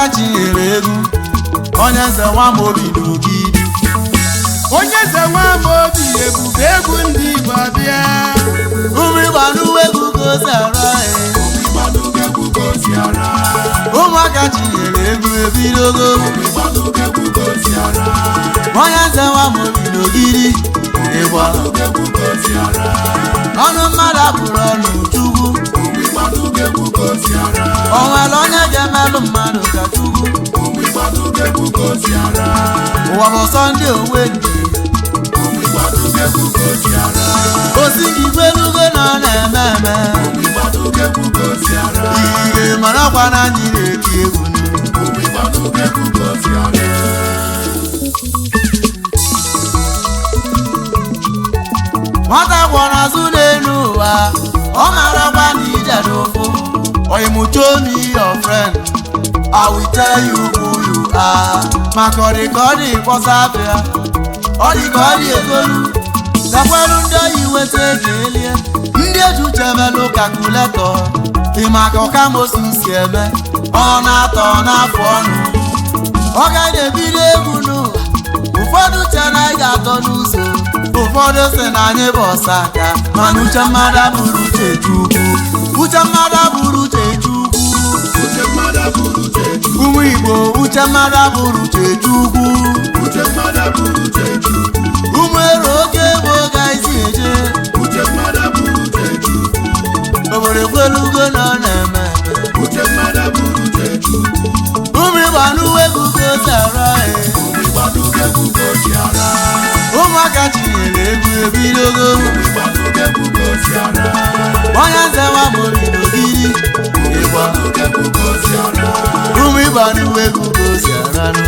ụmụaka chinyere egwu onye nze nwa m obi n'ogidi onye eze nwa m obi ebube egwu ndị Igbo abịa ụmụ ịgba n'uwe egwu ka o si ara e ụmụaka chinyere egwu ebidogo onye nze nwa m obi n'ogidi ịgba ọnụ mmadụ apụrụ ọnụ chukwu o nwere onye ga-emelụ mmadụ ka chukwu ụwa bụ sọnde onwe ndị osi gị gbelugo na ọ na-eme eme ihe marakwa na anyị na-eti egwu nụ. nwata gwọrọ azụ n'elu ụwa ọ marakwa na ije n'ụfụ oyimucho me your friend I will tell you who you are maka ọ dị ka ọ dị kpọsa afịa ọ dị ka ọ dị egolu gakwelu ndị oyi weta ego elie ndị eji uche melụ kalkuletọ ị maka ọkamosu si eme ọ na-atọ n'afọ ọnụ ọ gaghị ebido egwu n'ụwa ụfọdụ uche na anyị ga-atọ n'ụzọ ụfọdụ sị na anyị bụ ọsa aka mana uche mmadụ abụrụ uche chukwu uche mmadụ abụrụ uche chukwu ụmụ igbo uche mmadụ abụrụ uche chukwu ụmụ ero oge bụ oge anyị si eje obodo ekwelugo na ọ na-eme eme ụmụ ịgba n'uwe egwu ka o si ara e ụmụaka tinyere egwu ebidogo onye nze nwa m obi n'ogidi ịgba ụmụ ịgba n'uwe egwu ka o si aranụ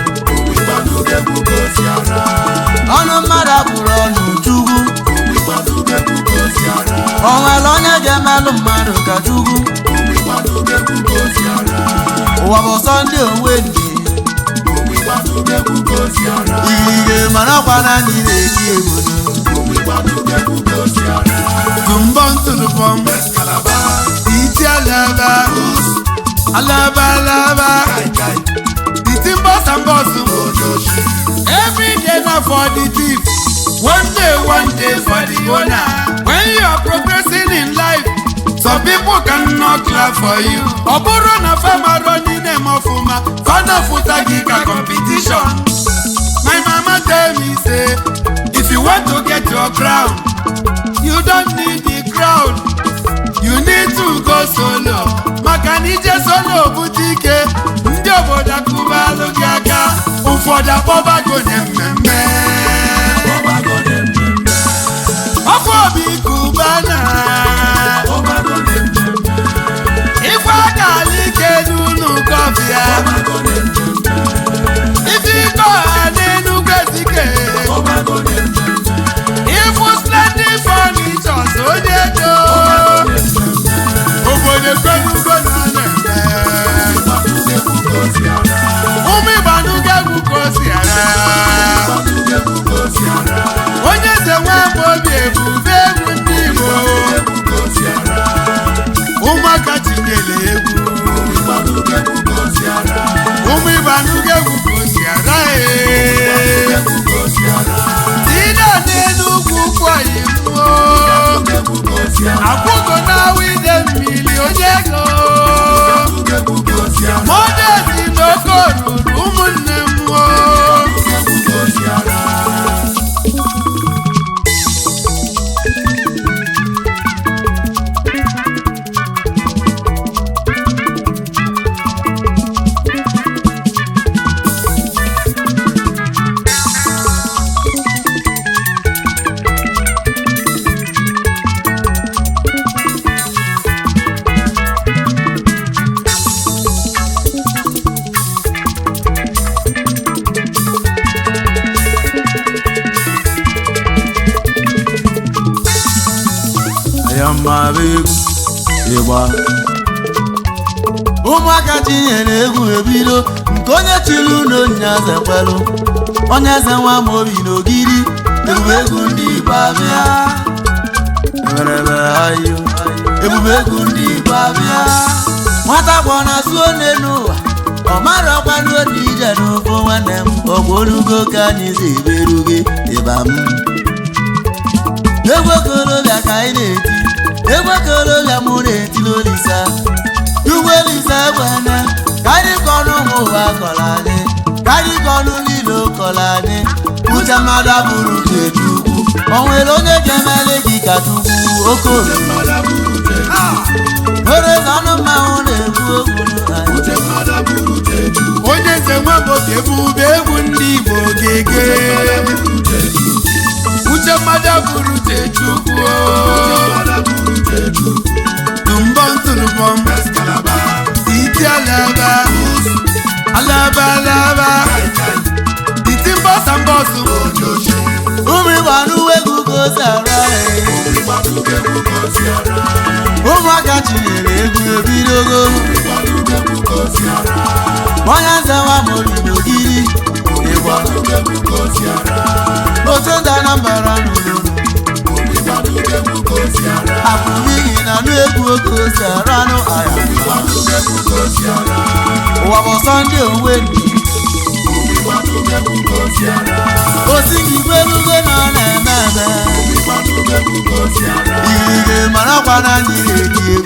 ọnụ mmadụ apụrụ ọnụ chukwu o nwere onye ga-emelụ mmadụ ka chukwu ụwa bụ sọnde onwe ndị ihe marakwa na anyị na-eti egwu nụ. Tumbọn tulubọn iti alaba alaba alaba iti mbọs and bọs every day na for the thief one day one day for the owner when you are progressing in life some people cannot clap for you ọ bụrụ na fama rọni na-eme ọfụma fana fụta gị ka competition my mama tell me say if you want to get your crown you don't need the crowd you need to go solo maka na ije solo bute ike ndị obodo akụbalụ gị aka ụfọdụ akpọbago na mmemme ọkwa obi kubana ife aka ala ike n'ụlọ kọfịa ife ike ọha n'enugwu ezike Ifu splendid furnitures onye do obodo ekwenugo na ọ na-eme ụmụ ịgbanugo egwu ka o si ara onye eze nwa m obi ebube egwu ndị Igbo ụmụaka tinyere egwu ụmụ ịgbanugo egwu ka o si ara ee Tina n'enugwu kwọyị mmụọ akwụgo na wide mmiri onye ego modezi n'oke oruru ụmụnne mmụọ ya mma bụ egwu ịgba ụmụaka tinyere egwu ebido nke onye chiri ụlọ nyaze kwelụ onye eze nwa m obi n'ogidi ebube egwu ndị Igbo abịa emereme ayo ebube egwu ndị Igbo abịa nwata gbọ na suo n'elu ụwa ọ marakwanụ otu ije n'ụfụ nwanne m ọgwụ olugo ka anyị si eberuge ịba m egwu okorobịa ka anyị na-eti egwu okorobịa mụ na-etili olisa ugbo olisa egbene ka anyị kọrọ ụmụ ụwa kọrọ anyị ka anyị kọrọ niile kọrọ anyị uche mmadụ abụrụ chetu ukwu o nwere onye ga-emeli gị ka chukwu okorie nwere ọnụ mmanwụ na-ekwu okwu anyị onye nze nwa m obi ebube egwu ndị igbo gege uche mmadụ bụrụ uche chukwu tụmbọm tụrụbọm iti alaba alaba alaba iti mbọsa mbọsụ ụmụ ịgba n'uwe egwu ka o si arụ ọrụ ụmụaka chinyere egwu ebidogo onye nze nwa mori n'ogiri ịgba otu ndị anambra nụrụ apụmighị na nụ egwu oke ose ranụ aya ụwa bụ sọnde onwe ndị osi gị gbelugo na ọ na-eme eme igirige marakwa na anyị na-eti egwu